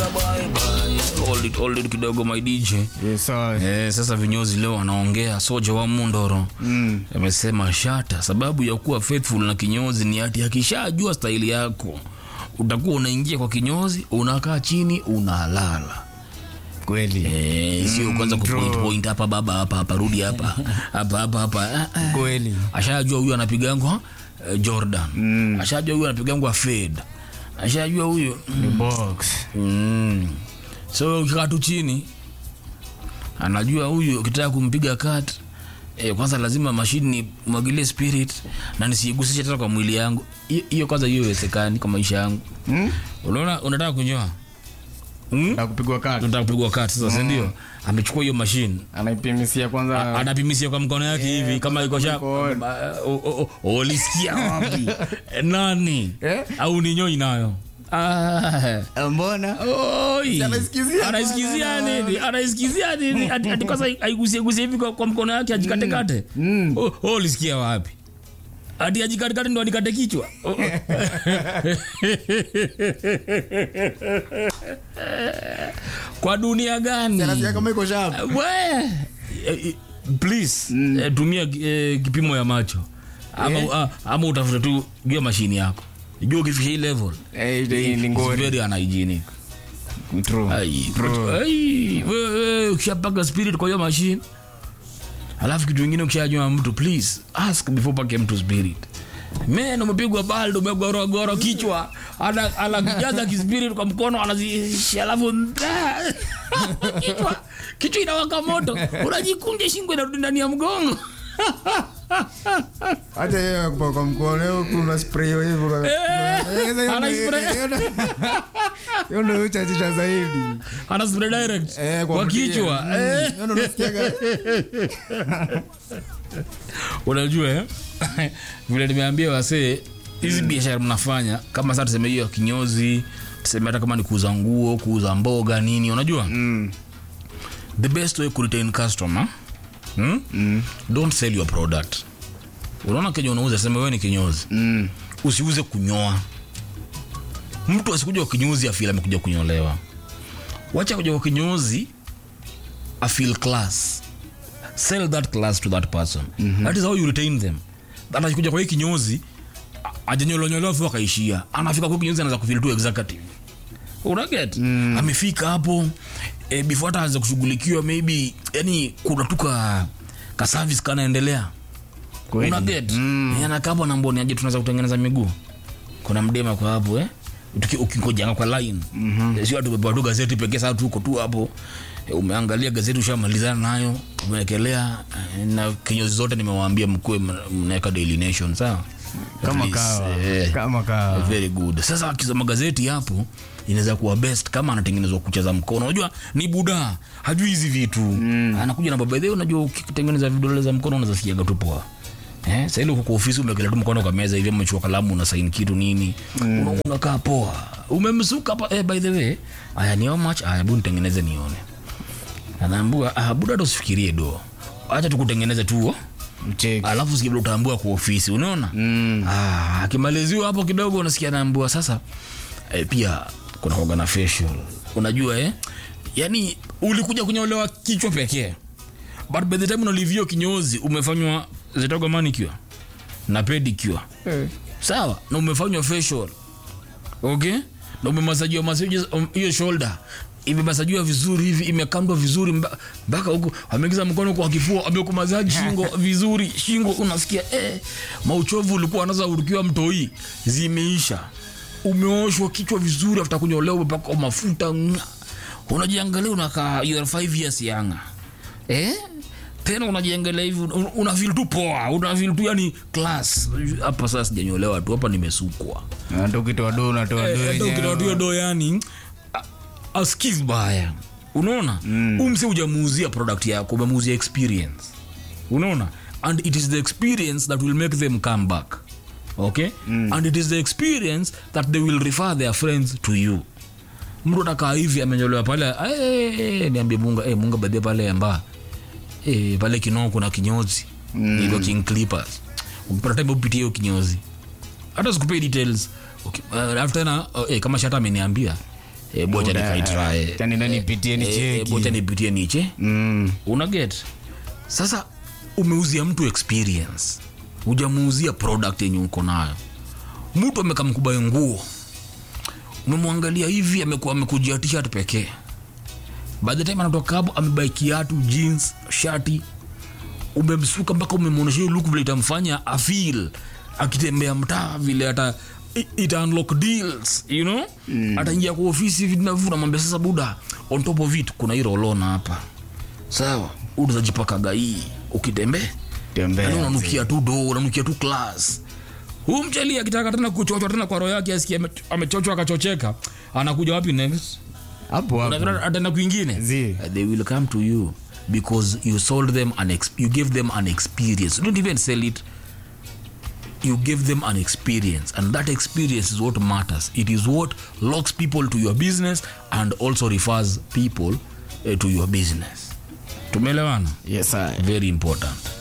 Bye bye bye. Hold it, hold it kidogo my DJ. Yes, sir. Eh, sasa vinyozi leo anaongea soja wa Mundoro Mm. amesema shata, sababu ya kuwa faithful na kinyozi ni ati akishajua staili yako utakuwa unaingia kwa kinyozi, unakaa chini, unalala Kweli. eh, sio kwanza kupoint point hapa baba hapa hapa rudi hapa hapa hapa hapa. Ah, ah. Kweli. Ashajua huyu anapigangwa eh, Jordan, ashajua huyu anapigangwa Fade, ashajua huyu Ni box. Mm. So ukikaa tu chini anajua huyu ukitaka kumpiga kat e, kwanza lazima mashini mwagilie spirit na nisiigusishe tena kwa mwili yangu. Hiyo- Hiyo kwanza hiyo iwezekani kwa maisha yangu. Mm? Unaona, unataka kunyoa mm? Na kupigwa kati. Unataka kupigwa kat sasa, si ndio? Amechukua hiyo mashine Anaipimisia kwanza. anapimisia kwa mkono yake hivi kama iko sha mkono. O- o- o- ulisikia wapi nani Eh? au ninyoi nayo ah. Mbona? Oi. Anaisikizia Anaisikizia bwana. nini? Anaisikizia nini? Ati ati kwanza aigusie gusie hivi kwa, kwa mkono yake ajikate kate. Mm. Oh, oh, ulisikia wapi? Ati ajikate kate ndo anikate kichwa. Oh, oh. kwa dunia gani? Anasikia kama iko sharp. We, eh, eh, please eh, tumia eh, kipimo ya macho ama, Eh? ah, ama utafute tu jua mashini yako jua ukifikisha hii level Eh, ile ni it's ngori. very unhygienic True. Ai, True. but- ai, wewe ukishapaka spirit kwa hiyo machine alafu kitu ingine ukishajua mtu please ask before pake mtu spirit men umepigwa baldo umegorogoro kichwa ana- anakijaza kispirit kwa mkono anazishi alafu nda- kichwa kichwa inawaka moto unajikunja shingo inarudi ndani ya mgongo Hata yeye kwa kwa mkono yeye kuna spray hivyo. Eh, ana spray. Hiyo ndio uchachisha zaidi. ana spray direct Eh, kwa mkia. kichwa Mm. eh. Hiyo ndio unasikiaga. unajua eh? vile nimeambia wasee hizi biashara mnafanya kama sasa tuseme hiyo ya kinyozi tuseme hata kama ni kuuza nguo kuuza mboga nini unajua Mm. the best way to retain customer hmm? Mm. don't sell your product unaona kenye unauza sema wewe ni kinyozi Mm. usiuze kunyoa mtu asikuja kwa kinyozi afil amekuja kunyolewa wacha kuja kwa kinyozi afil class sell that class to that person mm-hmm. that is how you retain them that akikuja kwa hii kinyozi ajanyolonyolewa fu akaishia anafika kwa kinyozi anaanza kufil tu executive unaget mm. amefika hapo e, before hata aanze kushughulikiwa maybe yani kuna tu ka, ka service kanaendelea Kweli. unaget mm. anakapo na mboni aje tunaweza kutengeneza miguu kuna mdema kwa hapo eh Tuki- ukingojanga kwa line mm-hmm. sio tu tu gazeti pekee sasa tuko tu hapo Eh, umeangalia gazeti ushamalizana nayo umewekelea eh, na kinyozi zote nimewaambia mkuwe mna- mnaweka daily nation sawa Kama At least, kawa. eh, Kama kawa. very good sasa akisoma gazeti hapo inaweza kuwa best kama anatengenezwa kucha za mkono unajua ni buda hajui hizi vitu mm. anakuja na baba dheo unajua ukitengeneza vidole za mkono unaweza sikiaga tu poa Eh, sasa ile uko kwa ofisi umekelea tu mkono kwa meza hivi umechukua kalamu una sign kitu nini mm. una, unakaa poa umemsuka hapa eh, by the way aya ni how much aya hebu nitengeneze nione anaambua ah buda ndo usifikirie do acha tukutengeneze tu Mcheki. alafu sikia vile utaambua kwa ofisi unaona Mm. ah, akimaliziwa hapo kidogo unasikia naambua sasa eh, pia kuna kuwaga na facial unajua eh? yani ulikuja kunyolewa kichwa pekee but by the time unalivio kinyozi umefanywa zitoga manicure na pedicure Eh. sawa na umefanywa facial okay na umemasajiwa masaji hiyo shoulder imemasajiwa vizuri hivi imekandwa vizuri mba- mpaka huku ameingiza mkono kwa kifua amekumasaji shingo vizuri shingo unasikia eh, mauchovu ulikuwa anaza urukiwa mtoi zimeisha umeoshwa kichwa vizuri afta kunyolewa umepakwa mafuta nga. unajiangalia unakaa you are five years younger eh? tena unajiangalia hivi un- unafeel tu poa unafeel tu yani class hapa sasa sijanyolewa tu hapa nimesukwa Na ndio ukitoa do unatoa do yenyewe. ukitoa do yani askis baya unaona mm. umse ujamuuzia product yako umemuuzia experience unaona and it is the experience that will make them come back okay mm. and it is the experience that they will refer their friends to you mtu atakaa hivi amenyolewa pale "Eh, niambie munga eh, munga badhia pale amba eh, pale kinoo kuna kinyozi mm. iko king clippers ukipata time upitie hiyo kinyozi hata sikupei details okay. uh, alafu tena uh, eh, kama shata ameniambia eh, bocha Muda, nikaitry eh, tani na nipitie ni eh, eh, cheki. bocha nipitie niche Mm. una get sasa umeuzia mtu experience hujamuuzia product yenye uko nayo mtu amekamkubai nguo umemwangalia hivi amekuwa amekujia t-shirt pekee by the time anatoka hapo amebai kiatu jeans shati umemsuka mpaka umemwonyesha hiyo look vile itamfanya afil akitembea mtaa vile ata i- ita unlock deals you know mm. ataingia kwa ofisi hivi na namwambia sasa buda on top of it kuna hii rolona hapa sawa utazajipakaga hii ukitembea Tembea, yani unanukia tu do unanukia tu class huu mchali akitaka tena kuchochwa tena kwa roho yake asikia ame- amechochwa akachocheka anakuja wapi next hapo hapo Unafikiri ataenda kwingine Zi. Uh, they will come to you because you sold them an ex- you gave them an experience you don't even sell it you give them an experience and that experience is what matters it is what locks people to your business and also refers people uh, to your business tumeelewana yes I. very important